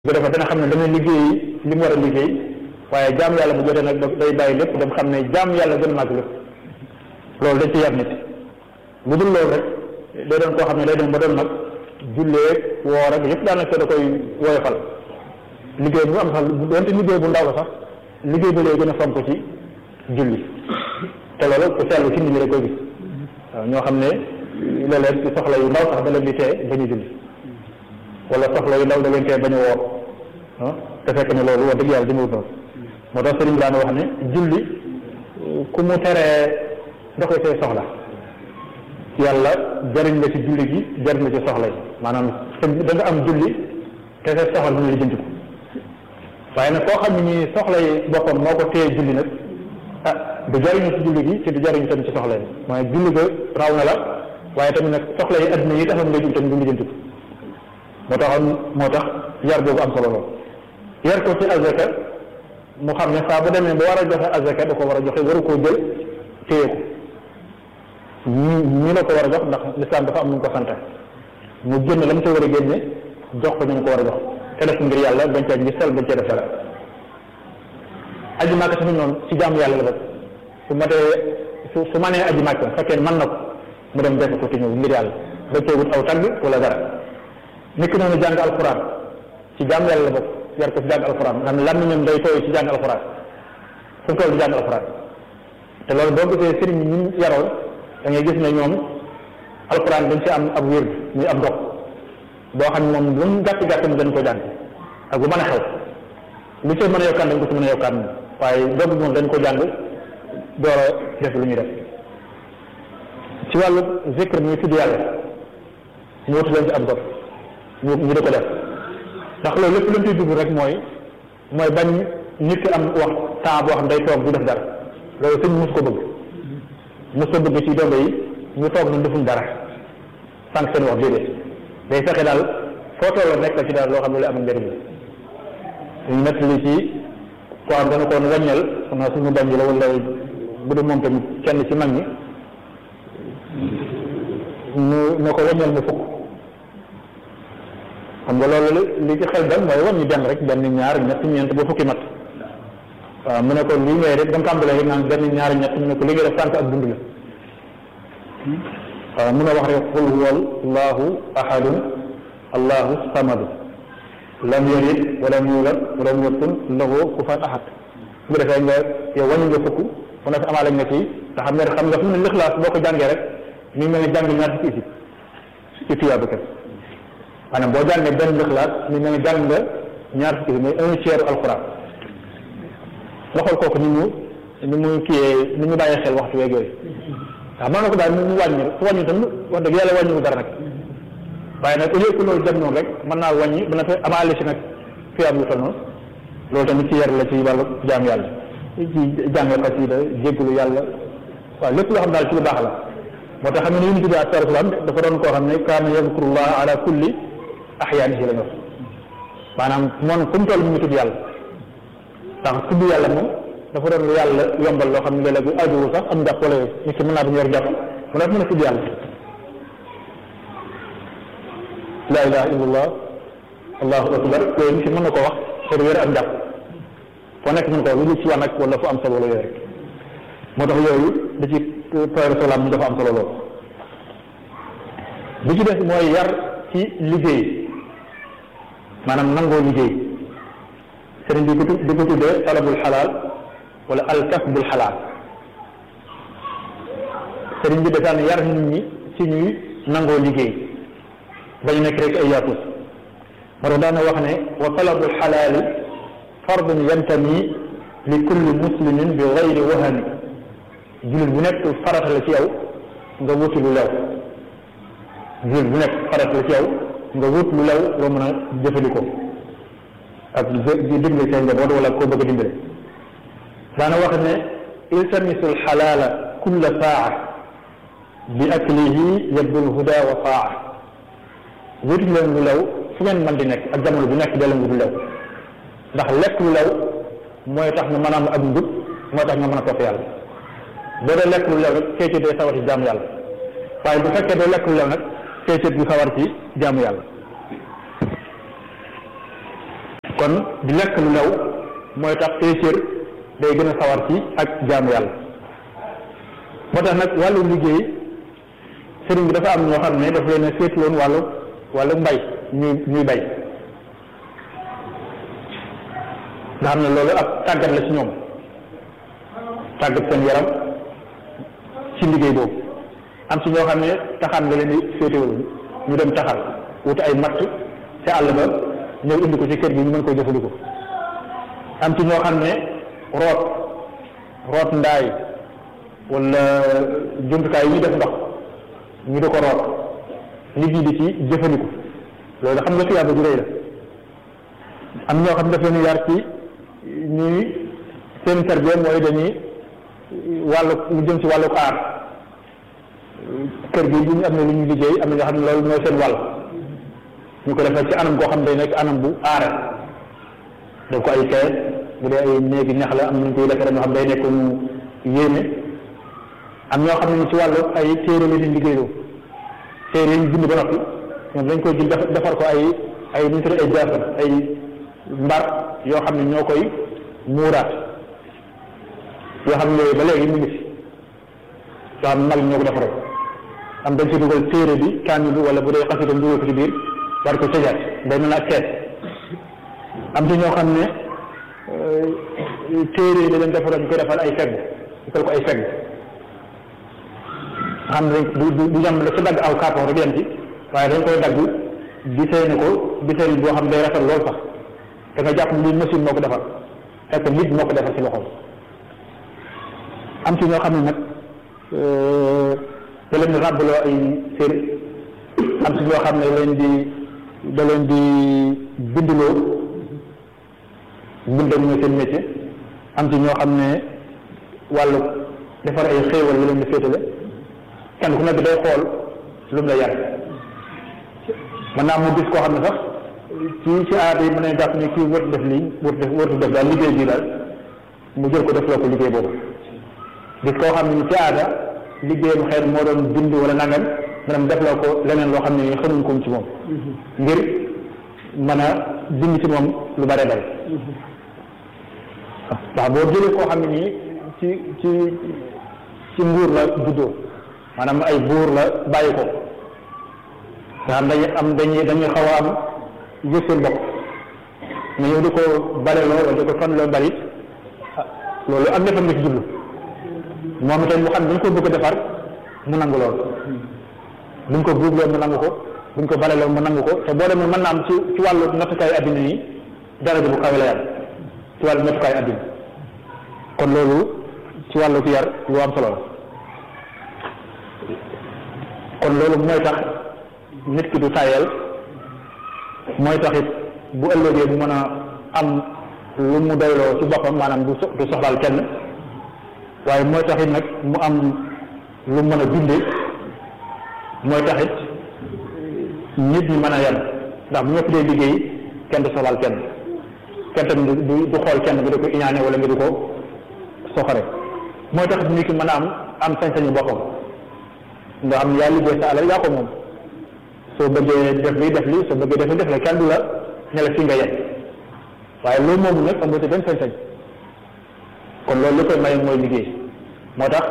bu defee dana xam ne dana liggéey li mu war a liggéey waaye jaam yàlla bu jotee nag day bàyyi lépp dem xam ne jaam yàlla gën a màgg lépp loolu dañ ci yar nit lu dul loolu rek day doon koo xam ne day dem ba doon nag jullee woor ak yëpp daanaka da koy woyofal liggéey bu am sax doonte liggéey bu ndaw la sax liggéey ba lay gën a fonk ci julli te loolu ku seetlu ci nit ñi rek koy gis waaw ñoo xam ne léeg-léeg ci soxla yu ndaw sax da leen di tee bañu julli wala soxla yu ndaw da leen tee bañu woor ah te fekk ne loolu wax dëgg yàlla jëmawut noonu moo tax sëriñ bi daan wax ne julli ku mu teree doxee say soxla yàlla jariñ la ci julli gi jariñ la ci soxla yi maanaam da nga am julli te sa soxla dina lijjanti ko waaye nag koo xam ne nii soxla yi boppam moo ko téye julli nag ah du jariñu ci julli gi te du jariñu tamit ci soxla yi mooy julli ga raw na la waaye tamit nag soxla yi adduna yi taxoon nga julli tamit du lijjanti ko moo taxoon moo tax yar boobu am solo lool yar ko ci azaka mu xam ne saa bu demee ba war a joxe azaka da ko war a joxe waru koo jël téye ko ñi ñi la ko war a jox ndax lislaam dafa am nu ko sante mu génn la mu ca war a génne jox ko ñu ko war a jox te def ngir yàlla bañ cee ngi sel bañ cee def dara aji màkk tamit noonu ci jaamu yàlla la bokk su matee su su manee aji màkk fekkee mën na ko mu dem def ko te ñëw ngir yàlla bañ cee wut aw tagg wala dara nit ki noonu jàng alquran ci jaamu yàlla la bokk yar ko ci jàng alquran nga xam ne làmmiñam day tooy ci jàng alquran fu mu toll di jàng alquran te loolu boo gisee sëriñ ñi ñu yaroon da ngay gis ne ñoom alquran dañ ci am ab wér muy ab dox boo xam ne moom lu mu gàtt gàtt mu dañ ko jàng ak bu mën a xew lu ci mën a yokkaan dañ ko ci mën a yokkaan moom waaye dogg moom dañ ko jàng door a def lu ñuy def ci wàllu zikr muy tudd yàlla ñu wutu leen ci ab dox ñu ñu di ko def ndax loolu lépp lañ ciy dugg rek mooy mooy bañ nit ki am wax temps boo xam day toog du def dara loolu sëñ mos ko bëgg mos ko bëgg ci dongo yi ñu toog nañ defuñ dara sànq seen wax déedéet day fexe daal foo tolloo nekk ci daal loo xam ne lu am njëriñ la ñu nekk li ci koo xam dana ko wàññal xam naa suñu bañ la wala bu dee moom tamit kenn ci mag ñi ñu ne ko wàññal mu fukk xam nga loolu li ci xel dal mooy wàññi benn rek benn ñaar ñett ñeent ba fukki mat waaw mu ne ko lii ngay def ba mu tàmbalee rek naan benn ñaar ñett mu ne ko li ngay def sànq ak dund la waaw mun a wax rek qul huwa allahu ahadun allahu samadu lam yalid walam yulad walam yakun lahu kufuwan ahad bu defee nga yow wàññi nga fukk mu ne fi amaale nga ci te xam ne xam nga fi mu ne lixlaas boo ko jàngee rek mi ngi mel ne jàng ñaar fukki isib ci tuyaaba kat maanaam boo jàngee benn lixlaas mi ngi mel ne jàng nga ñaar fukki isib mooy un tiers alquran nga xool kooku ni mu ni mu kiyee ni mu bàyyi xel waxtu weeg yooyu waaw mën na ko daal mu wàññi su wàññi tam wax dëgg yàlla wàññiwu dara nag waaye nag au lieu que loolu dem noonu rek mën naa wàññi ba na fa amaale si nag fi am lu toll noonu loolu tamit ci yar la ci wàllu jaam yàlla ci jàng xasida jéggalu yàlla waaw lépp loo xam daal ci lu baax la moo tax xam ne yonent bi alayhi salaatu salaam dafa doon koo xam ne kaana yazkurullah ala kulli ahyaanihi la ñu wax maanaam moom fu mu toll mu ngi tudd yàlla ndax tudd yàlla moom dafa doon lu yàlla yombal loo xam ne léeg-léeg bu ajuwu sax am jàpp wala yooyu nit ki mën naa bañ yor jàpp mu def mën a tudd yàlla laa ilaha illallah allahu akbar yooyu nit ki mën na ko wax te du yore am jàpp foo nekk mën ko lu ci wax nag wala fu am solo la yooyu rek moo tax yooyu da ci toyre solaam mu dafa am solo lool bi ci des mooy yar ci liggéey maanaam nangoo liggéey sëriñ bi di ko tuddee talabul xalaal wala alkasbul xalaal sëriñ bi dafaan yar nit ñi ci ñuy nangoo liggéey bañ nekk rek ay yaatus moo tax daana wax ne wa talabul xalaali fardun yantami li kulli muslimin bi gayri wahami jullit bu nekk farata la ci yow nga wuti lu lew jullit bu nekk farata la ci yow nga wut lu lew loo mën a jëfandikoo ak di dimbali seen njaboot wala koo bëgg a dimbale daana wax ne iltamisu alxalaala kulla saa bi aklihi yabdu lhuda wa saa wuti leen lu lew fu ngeen mën di nekk ak jamono bu nekk dee wut lu lew ndax lekk lu lew mooy tax nga mën a am ak njub mooy tax nga mën a topp yàlla boo dee lekk lu lew rek kayit day sawar ci jaamu yàlla waaye bu fekkee doo lekk lu lew nag kayit du sawar ci jaamu yàlla kon di lekk lu lew mooy tax péeséer day gën a sawar ci ak jaamu yàlla moo tax nag wàllu liggéey sëriñ bi dafa am ñoo xam ne dafa leen a féeti woon wàllu wàllu mbay ñuy ñuy bay nga xam ne loolu ab tàggat la ci ñoom tàggat seen yaram ci liggéey boobu am ci ñoo xam ne taxaan la leen di féetewul ñu dem taxal wuti ay matt ca àll ba ñëw indi ko ci kër gi ñu mën ko jëfandikoo am ci ñoo xam ne root root ndaay wala jumtukaay yi ñuy def ndox ñu di ko root nit ñi di ci jëfandiku loolu xam nga tuyaaba ju rëy la am ñoo xam ne daf leen yar ci ñuy seen tarbiya mooy dañuy wàllu lu jëm ci wàllu aar kër gi bu ñu am ne lu ñu liggéey am na ñoo xam ne loolu mooy seen wàll ñu ko defee ci anam koo xam day nekk anam bu aare def ko ay kees bu dee ay néegi ñax la am nañ koy defee ñoo xam day nekk mu yéeme am ñoo xam ne ci wàllu ay téere la ñuy liggéeyloo téere yi ñu bind ba noppi ñoom dañ koy jël defar ko ay ay nu ñu tuddee ay jaafar ay mbar yoo xam ne ñoo koy muuraat yoo xam ne yooyu ba léegi mu ngi fi yoo xam ne mag ñoo ko defaroon am dañ ci dugal téere bi kaamil bi wala bu dee xasitam dugal ko ci biir war ko tëjaat day mel ak kees am ci ñoo xam ne téere yi da leen defaroon ñu koy defal ay fegg defal ko ay fegg xam ne du du du yem la ci dagg aw carton rek yem ci waaye dañ koy dagg diseene ko diseene boo xam day rafet lool sax da nga jàpp ni machine moo ko defar fekk nit moo ko defar ci loxoom am ci ñoo xam ne nag da leen di ràbbaloo ay sér am ci ñoo xam ne leen di da leen di bindloo bindam ñoo seen métier am ci ñoo xam ne wàllu defar ay xéewal la leen di féetale kenn ku nekk day xool lu mu la yar mën naa mu gis koo xam ne sax ci ci aada yi mën nañ jàpp ne kii wërtu def lii wërtu def wërtu def daal liggéey bii daal mu jël ko def loo ko liggéey boobu gis koo xam ne ci aada liggéeyam xëy moo doon bind wala nangam maanaam def loo ko leneen loo xam ne xamuñ ko ci moom ngir mën a bind ci moom lu bare bare ndax boo jëlee koo xam ne nii ci ci ci nguur la juddoo maanaam ay buur la bàyyi ko nga xam dañuy am dañuy dañuy xaw a am yëg seen bopp nga ñëw di ko baleloo wala di ko fanloo balit loolu am defam nga ci jublu moom itam mu xam dañ ko bëgg a defar mu nangu lool buñ ko buubloo mu nangu ko buñ ko baleloo mu nangu ko te boo demee mën na am ci ci wàllu nattukaayu addina nii daraja bu kawe la yàlla ci wàllu nattukaayu addina kon loolu ci wàllu ki yar lu am solo la kon loolu mooy tax nit ki du tayel mooy tax it bu ëllëgee mu mën a am lu mu doyloo ci boppam maanaam du du soxlaal kenn waaye mooy tax it nag mu am lu mën a dundee mooy tax it nit ñi mën a yem ndax bu ñëpp dee liggéey kenn du soxlaal kenn kenn tamit du du xool kenn nga di ko iñaane wala nga di ko soxore mooy tax nit ki mën a am am sañ-sañu boppam nga xam ne yaa liggéey sa alal yaa ko moom soo bëggee def lii def lii soo bëggee def lii def la kenn du la ne la fi nga yem waaye loolu moomu nag amoo ci benn sañ-sañ kon loolu li koy maye mooy liggéey moo tax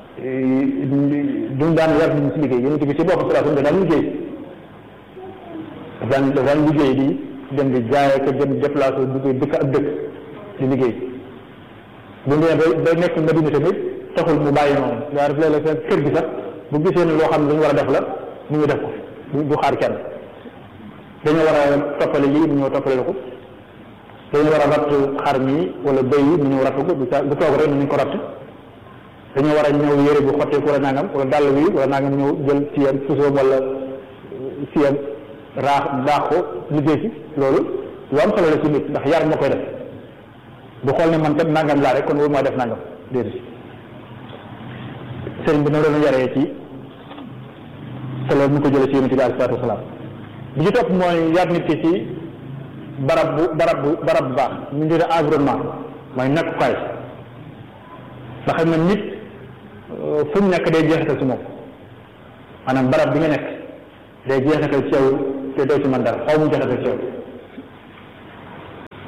duñ daan yar nit ñi ci liggéey yonent bi ci boppam sallallahu alayhi wasallam daan liggéey daan daan liggéey di dem di jaay ko jëm déplacé dugg dëkk ak dëkk di liggéey bu ñu demee ba nekk Madina tamit taxul mu bàyyi noonu daa def léeg-léeg seen kër gi sax bu gisee ne loo xam ne lu ñu war a def la mu ngi def ko du xaar kenn dañoo war a toppale lii mu ñëw toppale la ko dañoo war a ratt xar mi wala bëy yi mu ñëw ratt ko du toog rek nañu ko ratt dañoo war a ñëw yére bu xotteeku wala nangam wala dàll wi wala nangam ñëw jël siyam pusoom wala siyam raax daax ko liggéey si loolu lu am solo la ci nit ndax yar moo koy def du xool ne man kat nangam laa rek kon wóor maa def nangam déedéet sëriñ bi noonu doon yaree ci te loolu mu ko jëlee ci yonent bi alayhi salaatu wasalaam bi ci topp mooy yar nit ki ci barab bu barab bu barab bu baax ñu ngi environnement mooy nekkukaay ndax xam na nit fu mu nekk day jeexital ci moom maanaam barab bi nga nekk day jeexital ci yow te doo ci mën dara xaw mu jeexital ci yow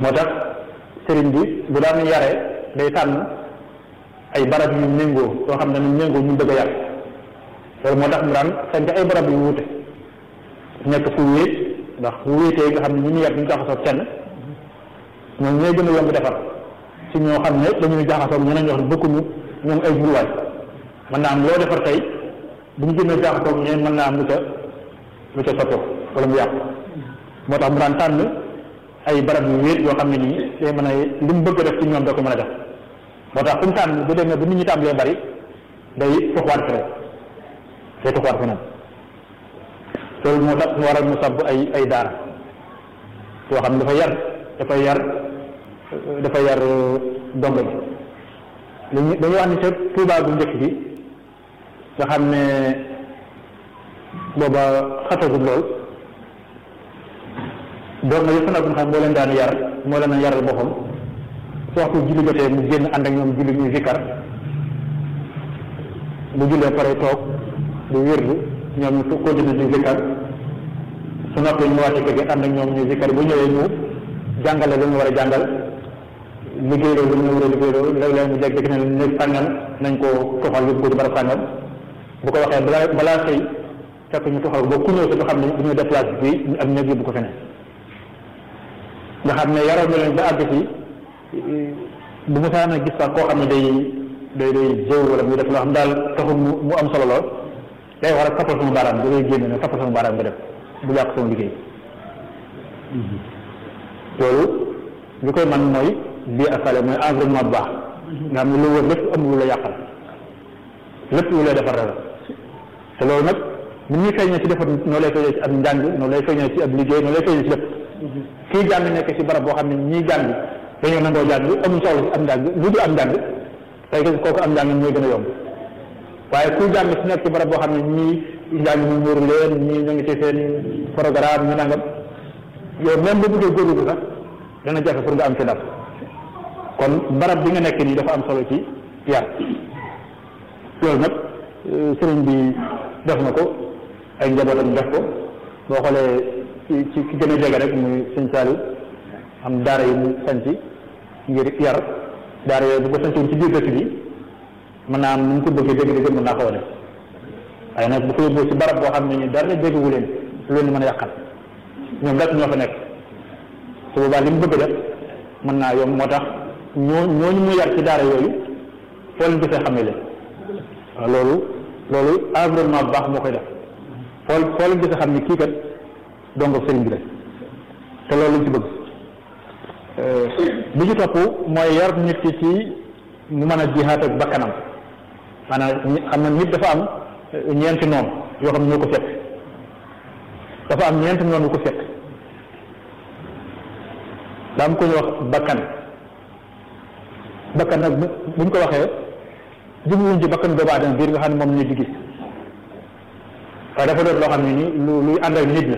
moo tax sëriñ bi bu daan yare day tànn ay barab yu méngoo yoo xam ne ñu méngoo ñu bëgg a yar loolu moo tax mu daan sanc ay barab yu wuute nekk fu wéet ndax fu wéetee nga xam ne ñu ñu yar duñu jaxasoo kenn ñoom ñooy gën a yomb defar ci ñoo xam ne dañuy jaxasoo ñeneen ñoo xam ne bokkuñu ñoom ay jurwaay mën naa am loo defar tey bu ñu gënee jaxasoo ñeneen mën naa am lu ca lu ca sottoo wala mu yàqu moo tax mu daan tànn ay barab yu wéet yoo xam ne nii day mën a li mu bëgg a def ci ñoom da ko mën a def moo tax fu mu tànn bu demee bu nit ñi tàmbalee bari day tuxwaat feneen day tuxwaat feneen loolu moo tax mu waral mu sàbb ay ay daara yoo xam ne dafa yar dafa yar dafa yar dongo bi dañu dañu wax ni ca Tuubaa bu njëkk bi nga xam ne booba xatagul lool doon na yëpp nag nga xam moo leen daan yar moo leen a yaral boppam su waxtu julli jotee mu génn ànd ak ñoom julli ñuy zikkar bu jullee pare toog di wérdu ñoom ñu continuer di zikkar su noppee ñu wàcce kër gi ànd ak ñoom ñuy zikkar bu ñëwee ñu jàngale lu ñu war a jàngal liggéey loolu lu ñu war a liggéey loolu léeg-léeg mu jeg dëkk ne néeg sàngam nañ ko toxal yóbbu ko ci barab sàngam bu ko waxee balaa balaa xëy fekk ñu toxal ba ku ñëw sa du xam ne du ñu déplacé fii ñu ak néeg yóbbu ko feneen nga xam ne yaroon na leen ba àgg si bu mu saa na gis sax koo xam ne day day day jëw wala muy def loo xam daal taxul mu mu am solo lool day war a tappal sama baaraam da ngay génne ne tappal sama baaraam nga def bu yàq sama liggéey loolu li koy man mooy bii asale mooy environnement bu baax nga xam ne lu wër lépp am lu la yàqal lépp lu lay defar la te loolu nag ni ñuy feeñee ci defar noo lay feeñee ci ab njàng noo lay feeñee ci ab liggéey noo lay feeñee ci lépp kii jàng nekk ci barab boo xam ne ñii jàng dañoo nangoo jàng amuñ soxla ci am njàng lu dul am njàng tey kooku am njàng mooy gën a yomb waaye kuy jàng ci nekk ci barab boo xam ne ñii njàng ñu muur leen ñii ñu ngi ci seen programme ñu nangam yow même bu bëggee góorgóorlu sax dana jafe pour nga am ci dara kon barab bi nga nekk nii dafa am solo ci yar loolu nag sëriñ bi def na ko ay njabootam def ko boo xoolee ci ci ki gën a jege rek muy sëñ Saliou am daara yi mu sanc ngir yar daara yooyu bu ko sancoon ci biir dëkk bi mën naa am nu mu ko bëggee dégg dégg mën naa ko wane waaye nag bu ko yóbboo ci barab boo xam ne ni dara déggu leen lu leen mën a yàqal ñoom rek ñoo fa nekk su boobaa li mu bëgg def mën naa yomb moo tax ñoo ñooñu mu yar ci daara yooyu foo leen gisee xamee leen waaw loolu loolu environnement bu baax moo koy def foo foo leen gisee xam ne kii kat dongo sëriñ bi la te loolu lañ ci bëgg bi ci topp mooy yar nit ki ci mu mën a jihaat ak bakkanam maanaam xam na nit dafa am ñeenti noonu yoo xam ne ñoo ko fekk dafa am ñeenti noonu yu ko fekk daa am ko ñu wax bakkan bakkan nag buñ ko waxee jubluwuñ ci bakkan doomu aadama biir nga xam ne moom nit di gis waaye dafa doon loo xam ne ni lu luy ànd ak nit la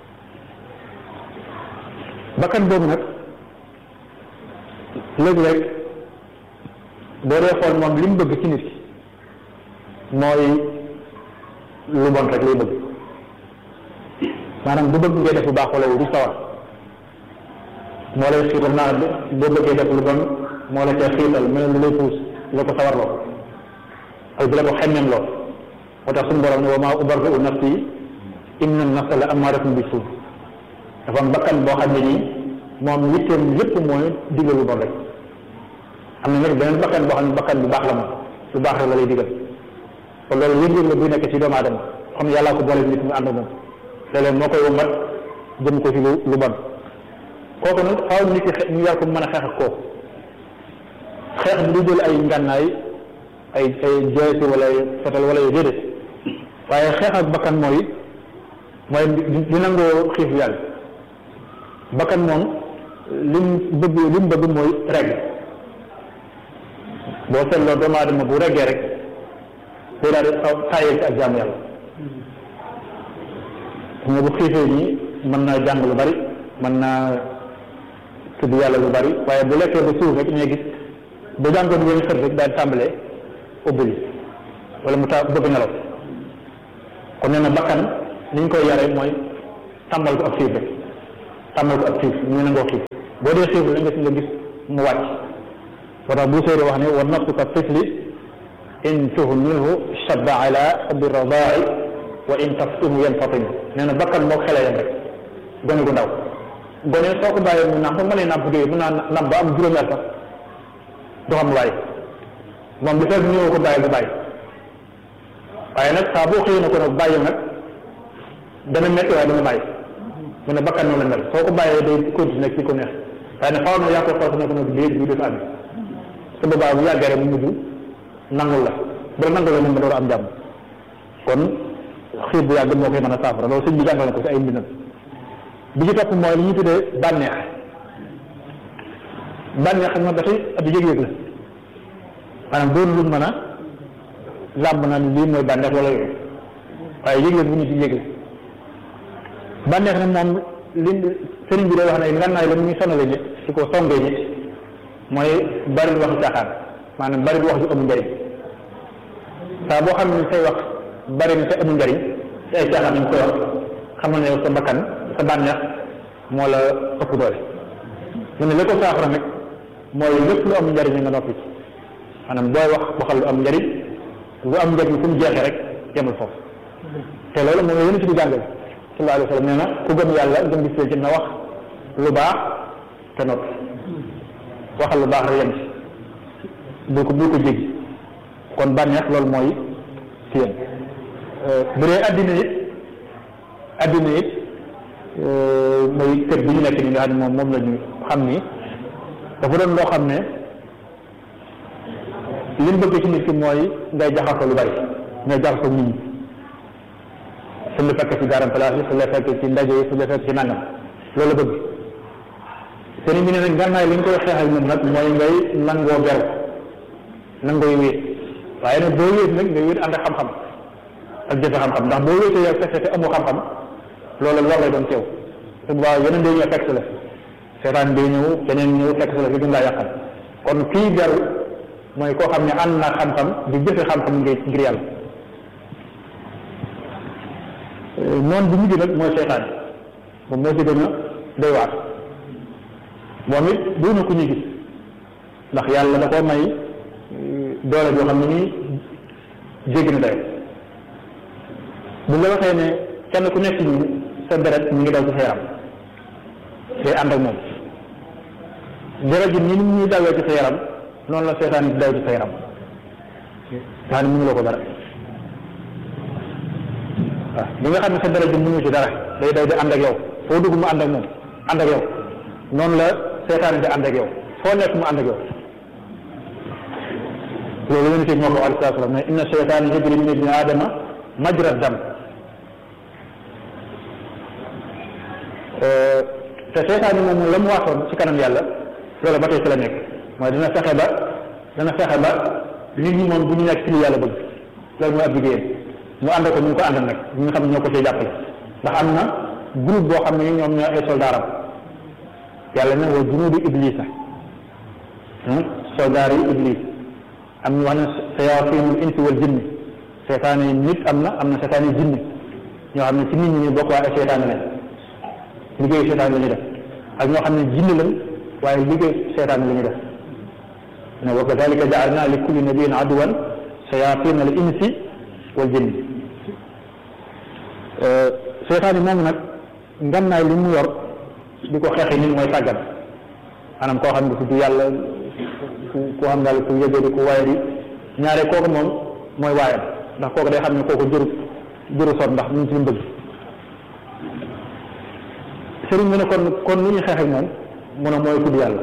bakkan boobu nag léeg-léeg boo dee xool moom li mu bëgg ci nit ki mooy lu bon rek lay bëgg maanaam du bëgg ngay def lu baax wala du sawar moo lay xiital naa boo bëggee def lu bon moo la cee xiital mel lu lay puus la ko sawar loo ak di la ko xemmem loo moo tax suñu borom ne wa maa ubarri'u nafsi inna nafsa la amaaratun bi suu dafa am bakkan boo xam ne nii moom yitteem lépp mooy digal lu bon rek am na nag beneen bakkan boo xam ne bakkan bu baax la moom lu baax rek la lay digal kon loolu yëg-yëg la buy nekk ci doomu aadama xam ne yàllaa ko boole nit mu ànd moom léeg-léeg moo koy wombat jëm ko ci lu lu bon kooku nag faaw nit ki ñu yar ko mën a xeex ak kooku xeex bi du jël ay ngànnaay ay ay jeesi wala ay fetal wala ay déedéet waaye xeex ak bakkan mooy mooy di nangoo xiif yàlla bakkan moom lim bëgg lim bëgg mooy regg boo seetloo doomu aadama bu reggee rek day daal di taayee ci ak jaamu yàlla mais bu xiifee nii mën naa jàng lu bari mën naa tudd yàlla lu bari waaye bu lekkee ba suuf rek ñooy gis bu jàngoon wéen xër rek daal di tàmbalee ubbili wala mu ta bëgg nelaw kon nee na bakkan li ñu koy yare mooy tàmbal ko ak xiif rek tàmbal ko ak xiif ñu nangoo xiif boo dee xiif la nga si nga gis mu wàcc moo tax bu séeri wax ne wa nafsu ka tifli in tuhmilhu shabba ala bi radaa'i wa in taftuhu yanfatim nee na bakkan moo xele yam rek gone gu ndaw gone soo ko bàyyee mu nàmp mën a nàmp dee mën naa nàmp ba am juróomi at sax du xam waay moom bi fekk ñëw ko bàyyi bu bàyyi waaye nag saa boo xëyee na ko nag bàyyi nag dana métti waaye dana bàyyi mu ne bakkan noonu la mel soo ko bàyyee day continuer ci ko neex waaye nag xaw na yaa ko force ne ko nag déet bi def àbbi te boobaa bu yàggee rek mu mujj nangul la bu la nangul la moom nga door am jàmm kon xiir bu yàgg moo koy mën a saafara loolu sëñ bi jàngal na ko ci ay mbindam bi ci topp mooy li ñuy tuddee bànneex bànneex xam nga ba tey ab yëg-yëg la maanaam doon lu mën a làmb na lii mooy bànneex wala yooyu waaye yëg-yëg bu ñu ci yëg la bànneex ne moom li sëriñ bi day wax ne ngannaay la mu ngi sonale nit su ko songee nit mooy bari lu waxi caaxaan maanaam bari lu wax ju amul njariñ saa boo xam ne say wax bari na te amul njariñ te ay caaxaan nañ koy wax xamal ne yow sa bakkan sa bànneex moo la ëpp doole mu ne li ko saafara nag mooy lépp lu am njariñ nga noppi ci maanaam booy wax waxal lu am njariñ lu am njariñ fu mu jeexee rek yemul foofu te loolu moom la yéen ci di jàngale sallallahu alayhi wa sallam nee na ku gëm yàlla gëm bis ci na wax lu baax te noppi waxal lu baax rek yem ci bul ko bul ko jéggi kon bànneex loolu mooy ci yéen bu dee addina it addina it mooy kër bi ñu nekk ni nga xam ne moom moom la ñu xam ni dafa doon loo xam ne li mu bëgg ci nit ki mooy ngay jaxasoo lu bari ngay jaxasoo nit ñi su la fekk ci garam place yi su la fekk ci ndaje yi su la fekk ci nangam loolu bëgg sëriñ bi ne nag gànnaay li nga koy xeexal moom nag mooy ngay nangoo beru nangooy wéet waaye nag boo wéet nag ngay wéet ànd ak xam-xam ak jëfe xam-xam ndax boo wéetee yow fekk te amoo xam-xam loolu lor lay doon teew su boobaa yeneen day ñëw fekk si la seetaan day ñëw keneen ñëw fekk si la fi gën laa yàqal kon kii beru mooy koo xam ne ànd na xam-xam di jëfe xam-xam ngir ngir yàlla noonu bu mujj nag mooy seytaan moom moo ci gën a doy waar moom it du na ku ñu gis ndax yàlla da koo may doole boo xam ne nii jéggi na dayo bu la waxee ne kenn ku nekk ñu sa deret mi ngi daw ci sa yaram day ànd ak moom deret ji ni ni ñuy dawee ci sa yaram noonu la seetaan yi di daw ci sa yaram daa ni mënuloo ko dara waaw li nga xam ne sa deret ji mënu ci dara day daw di ànd ak yow foo dugg mu ànd ak moom ànd ak yow noonu la seetaan yi di ànd ak yow foo nekk mu ànd ak yow loolu yonente bi moo ko alayhi salaam ne inna seytaan yajri min ibni aadama majra dam te seetaan yi moom la mu waxoon ci kanam yàlla loolu ba tey ci la nekk mooy dina fexe ba dana fexe ba nit ñi moom bu ñu nekk ci li yàlla bëgg loolu mooy ab liggéeyam mu ànd ko ñu ko àndal nag ñi nga xam ne ñoo ko cee jàppale ndax am na groupe boo xam ne ñoom ñoo ay soldaaram yàlla ne wa junuudu iblisa soldaar yi iblis am ñu wax ne sayaatinul insi wal jinni seetaan yi nit am na am na seetaan yi jinni ñoo xam ne ci nit ñi ñu bokk waaye ay seetaan lañ liggéeyu seetaan la ñuy def ak ñoo xam ne jinni lañ waaye liggéey seetaan la ñuy def ne wa kadalika jaalna li kulli nabiyin aduwan sayatin al insi wal jinni seetaan yi moom nag ngannaay li mu yor di ko xeexi nit mooy sàggan maanaam koo xam ne tudd yàlla ku ku xam daal ku yëgee di ku waaye di ñaare kooku moom mooy waayam ndax kooku day xam ne kooku jëru jëru sot ndax mu ngi ci li bëgg sëriñ bi ne kon kon lu ñuy xeex ak moom mu ne mooy tudd yàlla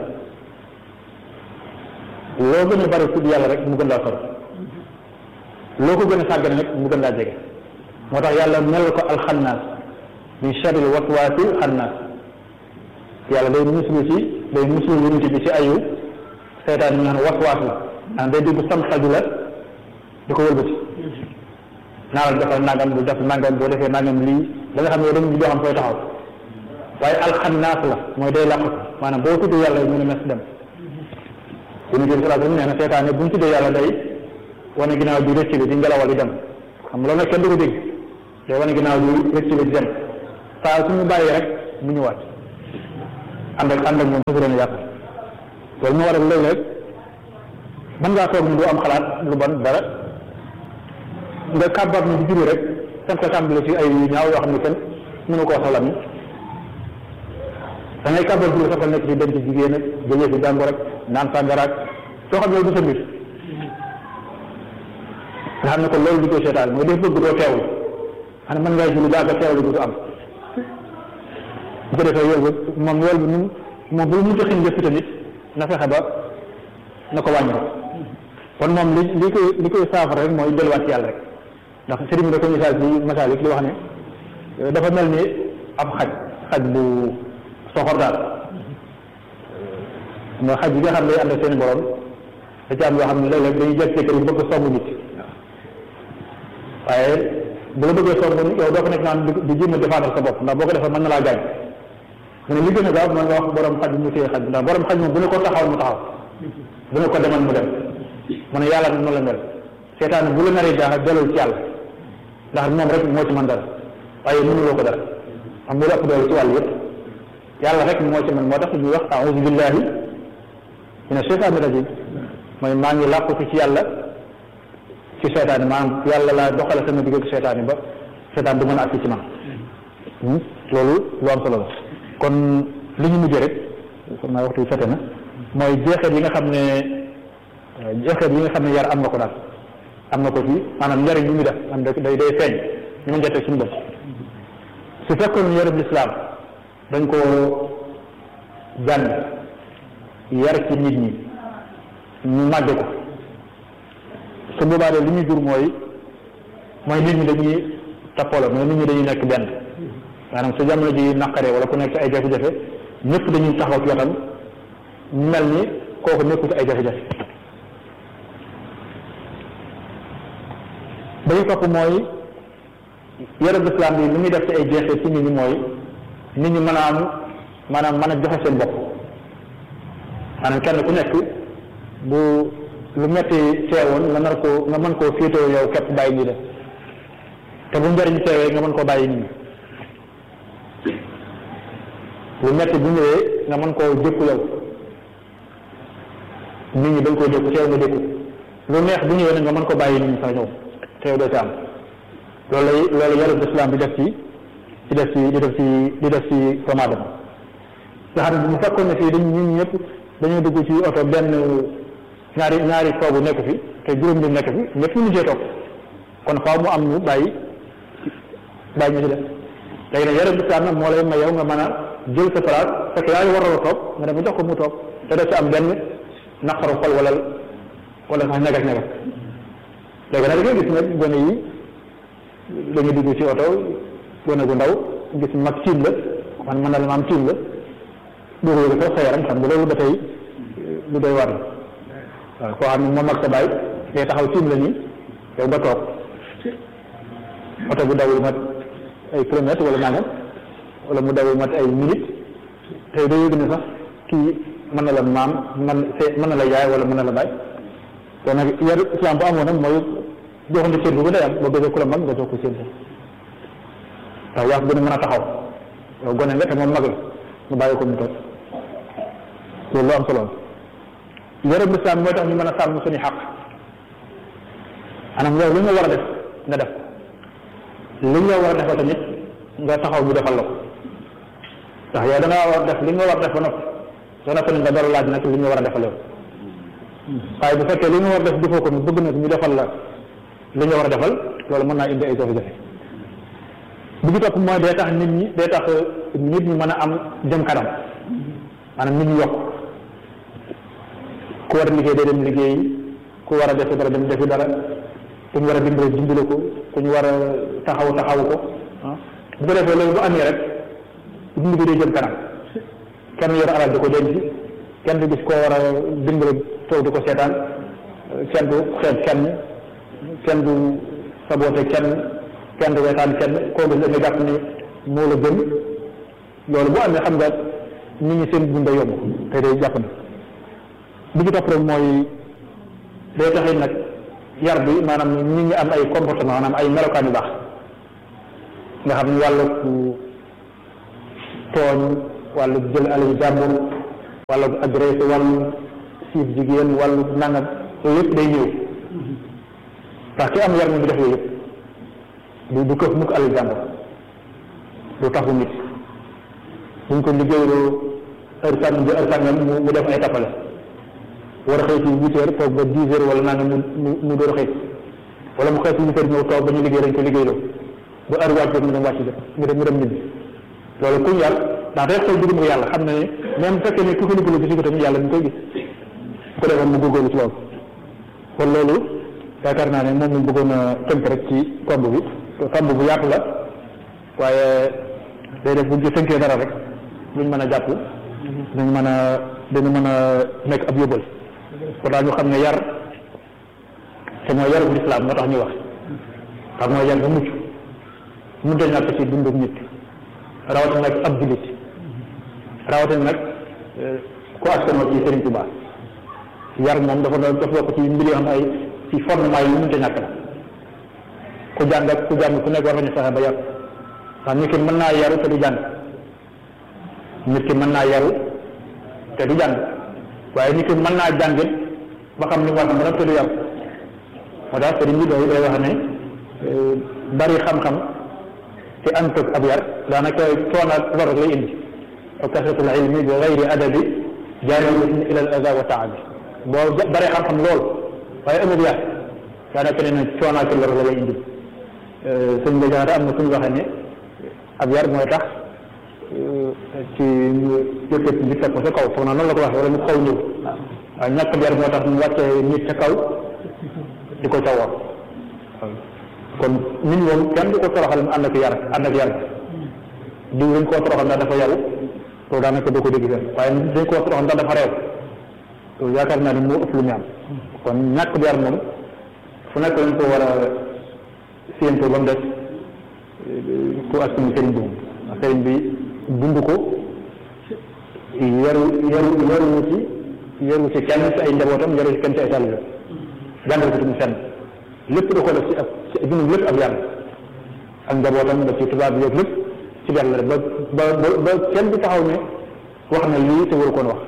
loo gën a bari tudd yàlla rek mu gën laa sori loo ko gën a sàggane rek mu gën laa jege moo tax yàlla mel ko alxannaas min sharril waswaasil xannaas yàlla day muslu ci day muslu yonent bi ci ayu seytaan ñu naan waswaas la ah day dugg sam xaju la di ko wëlbati naa la defal nangam bu def nangam boo defee nangam lii da nga xam ne yow dañu doo xam fooy taxaw waaye alxannaas la mooy day làqu maanaam boo tuddee yàlla mu ne mes dem yonent bi sallallahu alayhi wasallam nee na seytaane bu ñu tuddee yàlla day wane ginnaaw bi rëcc bi di ngelawal di dem xam nga loolu nag kenn du ko dégg day wane ginnaaw bi rëcc bi di dem saa suñu bàyyi rek mu ñëwaat ànd ak ànd ak moom fas yéene yàq loolu moo waral léeg-léeg mën ngaa toog ni du am xalaat lu bon dara nga kàbbar ni di juri rek sant tàmbali ci ay ñaaw yoo xam ne kenn mënu koo soxla mi da ngay kàbbar juri sax nekk ci dem ci jigéen ak jëlee ci jàngoro rek naan sàngaraak soo xam ne du sa mbir nga xam ne ko loolu di ko seetaan mooy def bëgg doo teewul xam ne mën ngaa julli daal teewlu du am bu ko defee yool bi moom yool bi nun moom bu ñu joxin lépp tamit na fexe ba na ko wàññi kon moom li li koy li koy saafara rek mooy delluwaat ci yàlla rek ndax sëriñ bi da ko misaal ci masaalik li wax ne dafa mel ni ab xaj xaj bu soxor daal nga xaj yi nga xam ne day ànd ak seen borom da ci am yoo xam ne léeg-léeg dañuy jekk kër yi bëgg song nit waaye bu la bëggee song yow doo ko nekk naan di jéem a défendre sa bopp ndax boo ko defee mën na laa gaañ mu ne li gën a gaaw mooy nga wax borom xaj bi mu téye xaj bi ndax borom xaj moom bu ne ko taxaw mu taxaw bu ne ko demal mu dem mu ne yàlla noonu la mel seetaan bu la naree jaaxal dellul ci yàlla ndax moom rek moo ci mën dara waaye mënuloo ko dara xam nga lu ëpp doole ci wàll yëpp yàlla rek moo ci mën moo tax ñuy wax a'uuzu billahi mina shaytaani rajim mooy maa ngi làqu ci yàlla ci seetaan yi maanaam yàlla laa doxale sama digg ak seetaan yi ba seetaan du mën a agsi ci man loolu lu am solo la kon li ñu mujjee rek xam naa waxtu bi fete na mooy jeexeet yi nga xam ne jeexeet yi nga xam ne yar am na ko daal am na ko ci maanaam njariñ yi muy def am day day feeñ ñu mën jotee suñu bopp su fekkoon yarub lislaam dañ ko jàng yar ci nit ñi ñu màgge ko su boobaa de li ñu jur mooy mooy nit ñi dañuy tappalo mooy nit ñi dañuy nekk benn maanaam su jamono ji naqaree wala ku nekk ci ay jafe-jafe ñëpp dañuy taxaw ci wetam mel ni kooku nekku ci ay jafe-jafe ba ñu topp mooy yarab islam bi li muy def ci ay jeexee ci nit ñi mooy nit ñi mën a am maanaam mën a joxe seen bopp maanaam kenn ku nekk bu lu metti teewoon nga nar koo nga mën koo féetoo yow képp bàyyi ñi def te bu njëriñ teewee nga mën koo bàyyi nit ñi lu metti bu ñëwee nga mën koo jëkku yow nit ñi dañ koo jëkku teew nga jëkku lu neex bu ñëwee nag nga mën ko bàyyi nit ñi sax ñëw teew doo ci am loolu lay loolu yarub islam bi def ci di def ci di def ci di def ci doomu aadama nga xam ne bu fekkoon ne fii dañ ñun ñëpp dañoo dugg ci oto benn ñaari ñaari toogu nekk fi te juróom ñu nekk fi ñëpp ñu mujjee toog kon faaw mu am ñu bàyyi bàyyi ñu ci def léegi nag yarab islam nag moo lay may yow nga mën a jël sa place fekk yaa ngi waroon a toog nga dem jox ko mu toog te doo ci am benn naqaru xol wala wala sax ñagas ñagas léegi nag da ngay gis nag gone yi dañuy dugg ci oto gone gu ndaw gis mag tiim la man mën na la ma am tiim la dugg yooyu sax sa yaram xam nga loolu ba tey lu doy war la waaw koo xam ne moom ak sa baay day taxaw tiim la nii yow nga toog oto bu dawul mat ay kilomètres wala nangam wala mu dawul mat ay minutes tey day yëg ne sax kii mën na la maam man mën na la yaay wala mën na la baay te nag yar islam bu amoon nag mooy joxante cër bu gën a am boo bëggee ku la mag nga jox ko cër ndax yaa ko gën a mën a taxaw yow gone nga te moom mag la nga bàyyi ko mu toog loolu lu am solo la yarab lislaam mooy tax ñu mën a sàmm suñu xaq anam yow li nga war a def nga def li nga war a defal tamit nga taxaw bu defal la ko ndax yow da ngaa war a def li nga war a def ba noppi soo noppi nga door laaj nag li nga war a defal yow waaye bu fekkee li nga war a def defoo ko ñu bëgg nag ñu defal la li nga war a defal loolu mën naa indi ay jafe-jafe bi ci topp mooy day tax nit ñi day tax nit ñi mën a am jëm kanam maanaam nit ñi yokk ku war a liggéey day dem liggéey ku war a defi dara dem defi dara ku ñu war a dimbale dimbale ko ku ñu war a taxaw taxaw ko ah bu ko defee loolu bu amee rek dund bi day jëm kanam kenn yor alal di ko denc kenn du gis koo war a dimbale toog di ko seetaan kenn du xeet kenn kenn du saboote kenn kenn du wetaan kenn koo gis da nga jàpp ni moo la gën loolu bu amee xam nga nit ñi seen dund yomb te day jàpp na bi ci topp rek mooy day taxit nag yar bi maanaam nit ñi am ay comportement maanaam ay melokaan yu baax nga xam ne wàllu tooñ wàllu jël alalu jàmbur wàllu agressé wàllu siif jigéen wàllu nangam loolu yëpp day ñëw ndax ki am yar moom du def yooyu yëpp du du këf mukk alalu jàmbur du taxu nit buñ ko liggéeyloo heure sàngam bi heure sàngam mu mu def ay tappale war a xëy ci huit heures toog ba dix heures wala nangam mu mu mu door a xëy wala mu xëy ci huit heures ñëw toog ba ñu liggéey dañ ko liggéeyloo ba heure wàcc mu dem wàcc jot mu dem mu dem nit loolu kuñ yar ndax day xool digg yàlla xam na ne même fekkee ne ku ko liggéeylu gis ko tamit yàlla ñu koy gis bu ko defoon mu góorgóorlu ci loolu kon loolu yaakaar naa ne moom lañ bëggoon a tënk rek ci tomb bi tomb bu yaatu la waaye day def buñ ci tënkee dara rek luñ mën a jàpp dañ mën a dañu mën a nekk ab yóbbal kon daal ñu xam ne yar te mooy yaru lislaam moo tax ñuy wax xam mooy yar ba mucc mun de ñàkk ci dundum nit rawatina nag ab jullit rawatina nag ku askanoo ci Sëriñ Tuubaa yar moom dafa doon dafa bokk ci mbir yoo xam ay ci fondement yi mun de ñàkk la ku jàng ak ku jàng ku nekk war nañu fexe ba yar ndax nit ki mën naa yaru te du jàng nit ki mën naa yaru te du jàng waaye nit ki mën naa jàngit ba xam ni mu war a mën a te du yaru moo tax sëriñ bi day day wax ne bari xam-xam te ànd ak ab yar daanaka coono ak lor rek lay indi wa kasratul ilmi bi gayri adabi jaalibatun ila al ada wa taabi boo bari xam-xam lool waaye amul yar daanaka ne na coono ak lor la lay indi sëñ bi jaxate am na suñu waxee ne ab yar mooy tax ci yëkkat nit teg ko sa kaw foog naa noonu la ko waxee wala mu kaw ñëw waaye ñàkk ab yar moo tax mu wàccee nit ca kaw di ko cawoon kon nit moom kenn du ko toroxal mu ànd ak yar ànd ak yar diw dañ koo toroxal ndax dafa yaru loolu daanaka doo ko dégg fenn waaye dañ koo toroxal ndax dafa réew loolu yaakaar naa ni moo ëpp lu ñu am kon ñàkk bi yar moom fu nekk lañ ko war a séentoo ba mu des ku askan sëriñ bi moom sëriñ bi dund ko yaru yaru yaru ci yaru ci kenn ci ay njabootam yaru ci kenn ci ay taalibe jàngal ko tamit fenn lépp da ko def ci ak ci dund lépp ak yàlla ak njabootam ba ci tubaab bi yëpp lépp ci benn la ba ba ba kenn du taxaw ne wax na lii te waru koon wax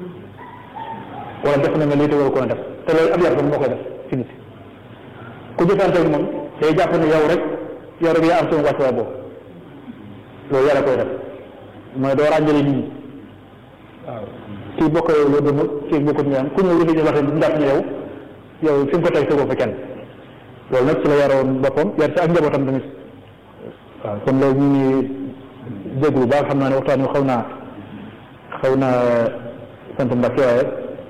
wala def na nga lii te waru koon def te loolu ab yar moo koy def ci nit ku jëfante ak moom day jàpp ne yow rek yow rek yaa am sama wàccuwaay boobu loolu yàlla koy def mooy doo ràññale nit ñi waaw kii bokk yow loo gëm kii bokkut ñu am ku ñëw li ñu waxee du jàpp ne yow yow fi nga ko teg tegoo fa kenn loolu nag ci la yaroon boppam yar ci ak njabootam tamit waaw kon loolu ñu ngi dégg bu baax xam naa ne waxtaan wi xaw naa xaw naa sant Mbacke waaye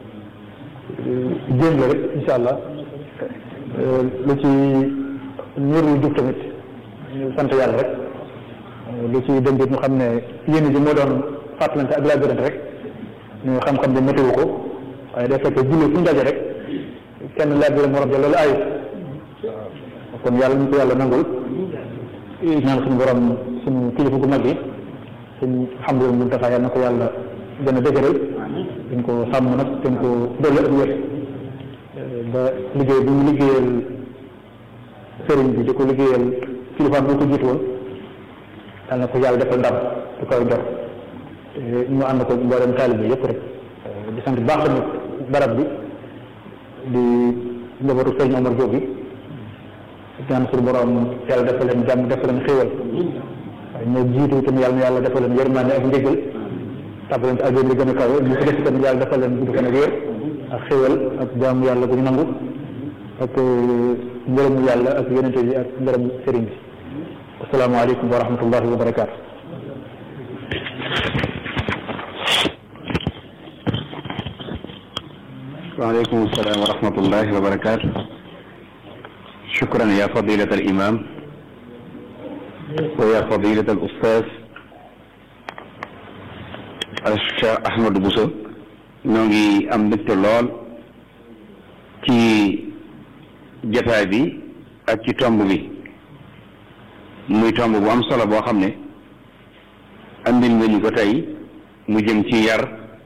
jéem la rek incha allah lu ci niir lu jub tamit ñu sant yàlla rek lu ci dëngit ñu xam ne yéen ji moo doon fàttalante ak laabirante rek ñu xam-xam bi météo ko waaye day fekk julli fu ñu daje rek kenn laabirante morom ja loolu ayut kon yàlla ñu ko yàlla nangul ñaan suñu borom suñu kilifa gu mag yi suñu Mouhamadou Moustapha yàlla na ko yàlla gën a dëgëral dañ ko sàmm nag dañ ko dolli ak wér ba liggéey bi mu liggéeyal sëriñ bi di ko liggéeyal kilifaam bi ko jiitu woon yàlla na ko yàlla defal ndam du koy jot ñu ànd ko mboolem taalibe yëpp rek di sant baax tamit barab bi di njabootu sëriñ Omar Diop bi ñaan suñu borom yàlla defal leen jàmm defal leen xéwal waaye ñoo jiitu itam yàlla na yàlla defal leen yërmande ak njëgal tàbbal leen ci àjjana li gën a kawe ñu ko def itam yàlla defal leen gudd fan ak wér ak xéwal ak jaamu yàlla bu ñu nangu ak ngërëmu yàlla ak yonente bi ak ngërëm sëriñ bi asalaamaaleykum wa rahmatullahi wa barakaatu وعليكم السلام ورحمة الله وبركاته شكرا يا فضيلة الإمام ويا فضيلة الأستاذ الشيخ أحمد بوسو نوغي أم mbégte lool ci jataay bi ak ci tomb bi muy tomb bu am solo boo xam ne andil nga ñu ko tey mu jëm ci yar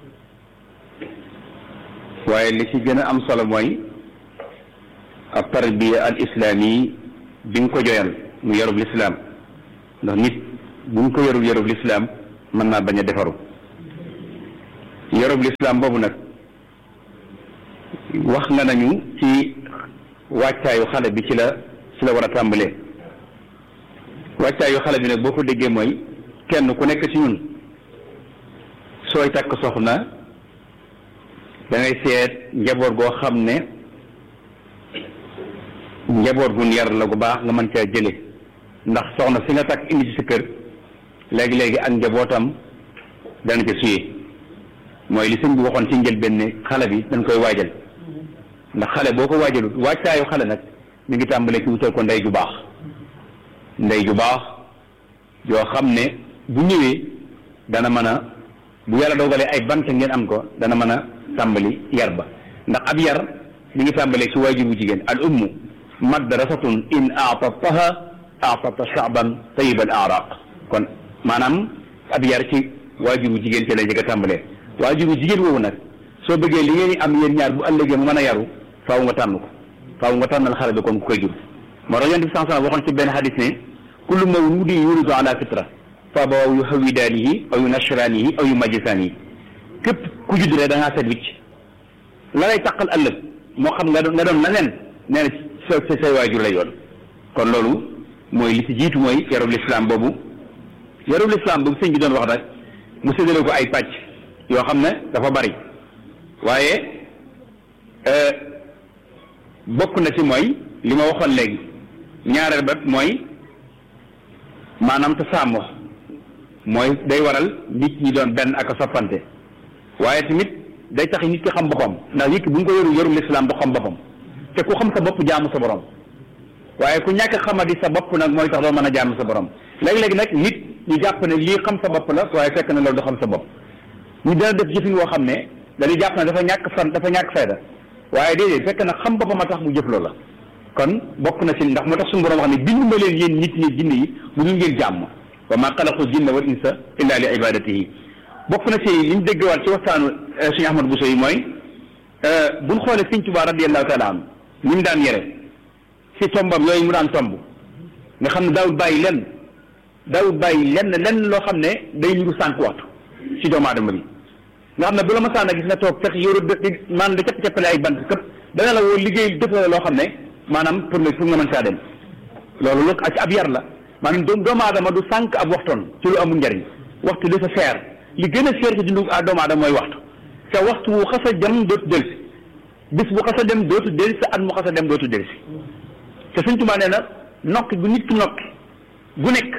waaye li ci gën a am solo mooy ab tarbiya al islaami bi nga ko joyal mu yarub lislaam ndax nit bu nga ko yarul yarub lislaam mën naa bañ a defaru yorub lislaam boobu nag wax nga nañu ci wàccaayu xale bi ci la ci la war a tàmbalee wàccaayu xale bi nag boo ko déggee mooy kenn ku nekk ci ñun sooy takk soxna da ngay seet njaboot goo xam ne njaboot gun yar la gu baax nga mën caa jële ndax soxna si nga takk indi ci sa kër léegi-léegi ak njabootam dana ca suyee mooy li sëñ bi waxoon ci njëlbéen ne xale bi dañ koy waajal ndax xale boo ko waajalut wàccaayu xale nag mi ngi tàmbalee ci wutal ko ndey ju baax ndey ju baax yoo xam ne bu ñëwee dana mën a bu yàlla dogalee ay bant ngeen am ko dana mën a tàmbali yar ba ndax ab yar mi ngi tàmbalee ci waajur bu jigéen al ummu madrasatun in aatataha aatata shaaban tayib al araq kon maanaam ab yar ci waajur bu jigéen ci lay jëkk a tàmbalee waajur bu jigéen woowu nag soo bëggee li ngeen am yéen ñaar bu ëllëgee mu mën a yaru faaw nga tànn ko faaw nga tànnal xale bi kon ku koy jur moo tax yonent bi sallallahu alayhi wasallam waxoon ci benn xadis ne kullu mawludin yulidu ala fitra fa abawaahu yuhawwidaanihi aw yunashiraanihi aw yumajjisaanihi képp ku judd rek da ngaa set wicc la lay taqal ëllëg moo xam nga doon nga doon leneen nee na sa sa say waajur lay yoon kon loolu mooy li ci jiitu mooy yarub lislaam boobu yarub lislaam boobu sëñ bi doon wax rek mu séddale ko ay pàcc yoo xam ne dafa bari waaye bokk na ci mooy li ma waxoon léegi ñaareel ba mooy maanaam te sàmm mooy day waral nit ñi doon benn ak a soppante waaye tamit day tax nit ki xam boppam ndax nit ki bu ñu ko yoru yorum lislaam du xam boppam te ku xam sa bopp jaamu sa borom waaye ku ñàkk xamadi sa bopp nag mooy tax doo mën a jaamu sa borom léegi-léegi nag nit ñu jàpp ne lii xam sa bopp la waaye fekk na loolu du xam sa bopp ñu dana def jëfin woo xam ne dañuy jàpp ne dafa ñàkk fan dafa ñàkk fayda waaye déedéet fekk na xam boppam a tax mu jëf loola kon bokk na ci ndax moo tax suñu borom wax ne bindu ma leen yéen nit ñi jinne yi bu ñu ngeen jàmm wa ma xalaqu jinna wal insa illa li ibadatihi bokk na ci li ñu déggewaat ci waxtaanu suñu Ahmad Bousso yi mooy buñ xoolee Sëñ Tuubaa radiyallahu taala an ni mu daan yere ci tombam yooyu mu daan tomb nga xam ne daawul bàyyi lenn daawul bàyyi lenn lenn loo xam ne day niru sànq waxtu ci doomu aadama bi nga xam ne bu la ma sànn gis nga toog fekk yoru maanaam da capp cappale ay bant këpp dana la woo liggéey def la loo xam ne maanaam pour nga pour nga mën saa dem loolu lu ci ab yar la maanaam doomu aadama du sànq ab waxtoon ci lu amul njariñ waxtu dafa seer li gën a seer ci dundu doomu aadama mooy waxtu te waxtu wu xas a dem dootu delsi bis bu xas a dem dootu delsi at mu xas a dem dootu delsi te Sëñ Tuubaa nee na nokki gu nit ki nokki gu nekk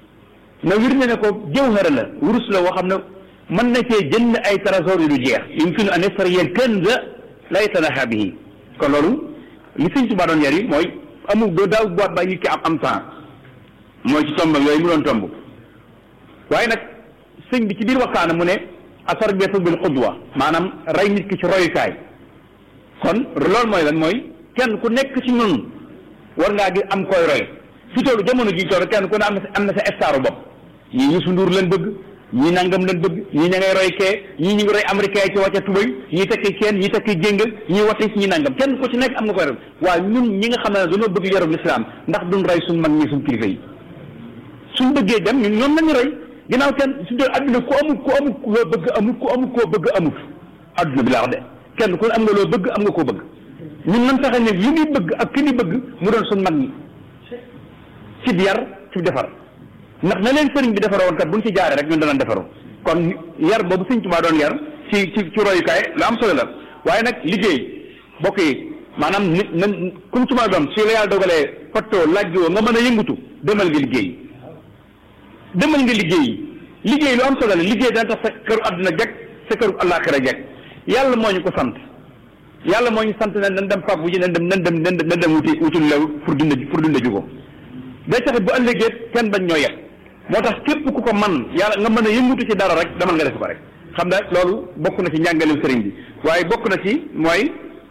na wir ne ne ko jawhara la wurus la woo xam ne mën na cee jënd ay trésor yu du jeex yumkinu an yastariya kanza la yatanaha bihi kon loolu li Sëñ Tuubaa doon yar yi mooy amul doo daaw boot ba nit ki am am temps mooy ci tombam yooyu mu doon tomb waaye nag sëñ bi ci biir waxtaana mu ne atarbiyatu bil qudwa maanaam rey nit ki ci royukaay kon loolu mooy lan mooy kenn ku nekk ci ñun war ngaa gi am koy roy fi toolu jamono ji toolu kenn ku ne am na sa am na sa staru bopp ñii Youssou Ndour leen bëgg ñii nangam leen bëgg ñii ña ngay roy kee ñii ñu ngi roy américain ci wàcca tubay ñii tekki kenn ñii tekki jéng ñii watti ñii nangam kenn ku ci nekk am nga koy roy waaye ñun ñi nga xam ne dañoo bëgg yarum lislaam ndax duñ roy suñ mag ñi suñ kilifa yi suñ bëggee dem ñun ñoom lañu roy ginnaaw kenn suñ doon adduna ku amul ku amul loo bëgg amul ku amul koo bëgg amut adduna bi laa wax de kenn ku am nga loo bëgg am nga koo bëgg ñun nan fexe ne li ñuy bëgg ak ki ñuy bëgg mu doon suñ mag ñi ci yar ci defar ndax na leen sëriñ bi defaroo woon kat buñ ci jaaree rek ñun danañ defaroo kon yar boobu sëñ Tuubaa doon yar ci ci ci royukaay lu am solo la waaye nag liggéey bokk yi maanaam nit nan kum ci ma doon su la yàlla dogalee fattoo laaj woo nga mën a yëngutu demal nga liggéey demal nga liggéey liggéey lu am solo la liggéey dana tax sa këru àdduna jag sa këru àllaaxira jag yàlla moo ñu ko sant yàlla moo ñu sant ne nan dem fàggu ji nan dem nan dem nan dem wuti wuti lew pour dund pour dund ji ko day tax bu ëllëgee kenn bañ ñoo yet moo tax képp ku ko man yàlla nga mën a yëngutu ci dara rek demal nga def ko rek xam ne loolu bokk na ci njàngaleem sëriñ bi waaye bokk na ci mooy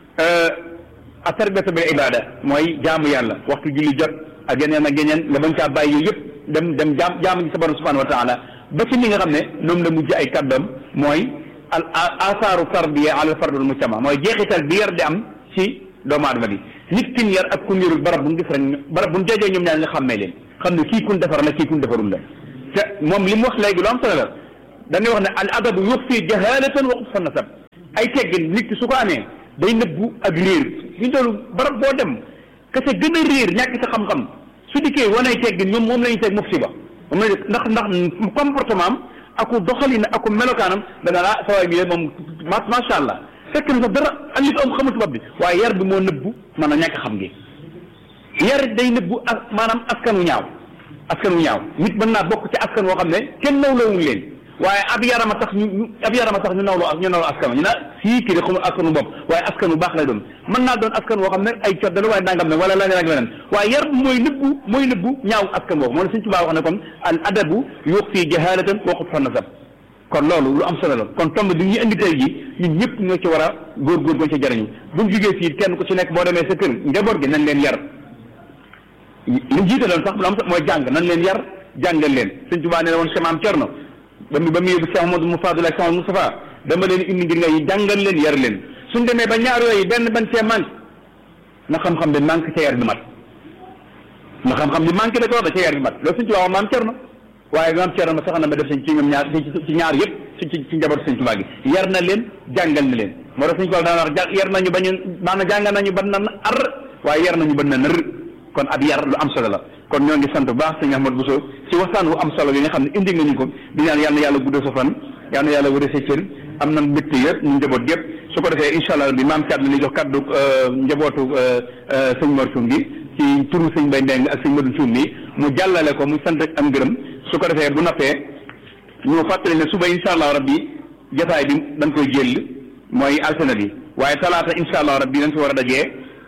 atarbiyatu bil ibada mooy jaamu yàlla waxtu julli jot ak yeneen ak yeneen nga bañ caa bàyyi yooyu yëpp dem dem jaam jaamu gi sa borom subhanahu wa taala ba ci li nga xam ne noonu la mujj ay kàddam mooy al asaaru tarbiya ala fardul mujtama mooy jeexital bi yar di am ci doomu aadama bi nit kin yar ak kun yarul barab bu ñu gis rek barab bu ñu jajee ñoom ñaar nga xàmmee leen xam ne kii kun defar la kii kun defarul la te moom li mu wax léegi lu am solo la dañuy wax ne al adabu yuxfi jahalatan wa xubsa nasab ay teggin nit ki su ko amee day nëbbu ak réer ñu doolu barab boo dem ka ca gën a réer ñàkk sa xam-xam su dikkee wanay teggin ñoom moom la ñuy teg musiba moom la ndax ndax comportement am aku doxalin aku melokaanam dana laa sawaay bi moom macha allah fekk na sax dara alif am xamul tubaab bi waaye yar bi moo nëbbu mën a ñàkk xam gi yar day nëbbu ak maanaam askan wu ñaaw askan wu ñaaw nit mën naa bokk ci askan woo xam ne kenn nawlawuñ leen waaye ab yarama tax ñu ab yarama tax ñu nawloo ñu nawloo askan ñu naa sii kii de xamul askanu bopp waaye askan wu baax lay doon mën naa doon askan woo xam ne ay codda la waaye nangam ne wala leneen ak leneen waaye yar mooy nëbbu mooy nëbbu ñaaw askan woowu moo ne suñ tubaab wax ne kon al adabu yuxfi jahalatan wa xubsa nasab kon loolu lu am solo la kon tomb bi ñu indi tey ji ñun ñëpp ñoo ci war a góorgóor goo ci jariñu buñ jugee fii kenn ku ci nekk boo demee sa kër njaboot gi nañ leen yar li jiitaloon sax lu am mooy jàng nañ leen yar jàngal leen suñ tubaab nee na woon samaam cerno ba mu ba mu yóbbu Cheikh Amadou Moufadoul ak Cheikh Moustapha dama leen indi ngir ngay jàngal leen yar leen suñ demee ba ñaar yooyu benn ban cee manque na xam-xam bi manque ca yar bi mat na xam-xam bi manque da ko wax ca yar bi mat loolu suñ tubaab wax maam cerno waaye maam cerno ma sax na ma def sañ ci ñoom ñaar ci ñaar yëpp ci ci njaboot suñ tubaab gi yar na leen jàngal na leen moo tax suñ tubaab daan wax yar nañu bañu maanaam jàngal nañu ban na ar waaye yar nañu ban na nër kon ab yar lu am solo la kon ñoo ngi sant bu baax sëñ Ahmad Bousso ci waxtaan wu am solo bi nga xam ne indi nga ñu ko di ñaan yal na yàlla guddal sa fan yal na yàlla wërë sa cër am na mbégte yëpp ñu njaboot yëpp su ko defee incha allah bi maam Thiat la ñuy jox kaddu njabootu sëñ Mor Thioum gi ci turu sëñ Mbaye Ndeng ak sëñ Modou Thioum mi mu jàllale ko muy sant ak am gërëm su ko defee bu noppee ñu fàttali ne suba incha allah rabbi jotaay bi dañ koy jël mooy altine bi waaye talaata incha allah rabbi dañ fi war a dajee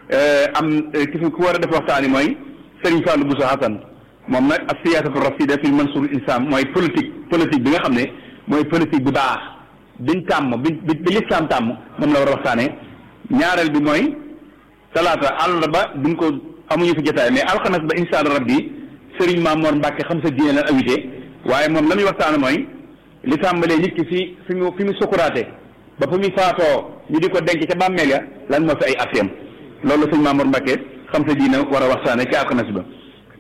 am ki fi ku war a def waxtaan yi mooy Serigne Fallou Bousso Hassan moom nag ak siyaasatu rasida fi mansour insaan mooy politique politique bi nga xam ne mooy politique bu baax biñ tàmm bi bi bi lislaam tàmm moom la war a waxtaanee ñaareel bi mooy talaata àllarba duñ ko amuñu fi jotaay mais alxames ba insha allah rabbi Serigne Mamour Mbacke xam sa diine la invité waaye moom la muy waxtaane mooy li tàmbalee nit ki fi fi mu fi mu sukuraate ba fa muy faatoo ñu di ko denc ca bàmmeel ya lan moo fi ay affaire loolu la sëñ Mamour Mbacke xam sa diine war a waxtaane ci alxames ba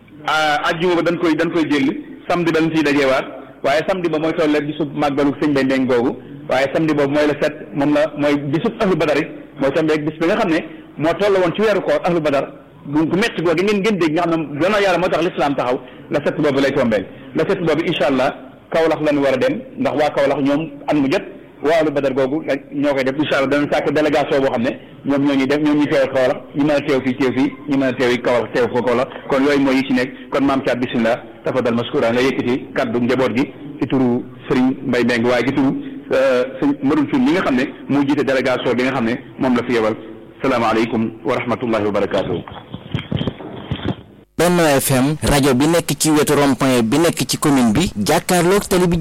ajjuma ba dañ koy dañ koy jël samedi ba dañ ciy dajewaat waaye samedi ba mooy tolle bisub màggalu sëñ Bay Ndeng googu waaye samedi boobu mooy le sept moom la mooy bisub ahlu badar it mooy tombeeg bis bi nga xam ne moo toll woon ci weeru koor ahlu badar gu gu métti googu ngeen ngeen dégg nga xam ne gannaaw yàlla moo tax l'islam taxaw la sept boobu lay tombeel la sept boobu incha allah Kaolack la ñu war a dem ndax waa Kaolack ñoom at mu jot waalu badar googu ñoo koy def incha allah danañ sàkk délégation boo xam ne ñoom ñoo ñuy def ñoom ñuy teewal Kaolack ñu mën a teew fii teew fii ñu mën a teew yi Kaolack teew ko Kaolack kon yooyu mooy yi ci nekk kon maam Thiat bisimilah tafadal maskura nga yëkkati kaddu njaboot gi ci turu Serigne Mbaye Mbengue waaye ci turu sëñ Madou Thioune mi nga xam ne moo jiite délégation bi nga xam ne moom la fi yebal salaamaaleykum wa rahmatullahi wa barakaatu. Benno FM rajo bi nekk ci wetu rond-point bi nekk ci commune bi jàkkaarloog télé bi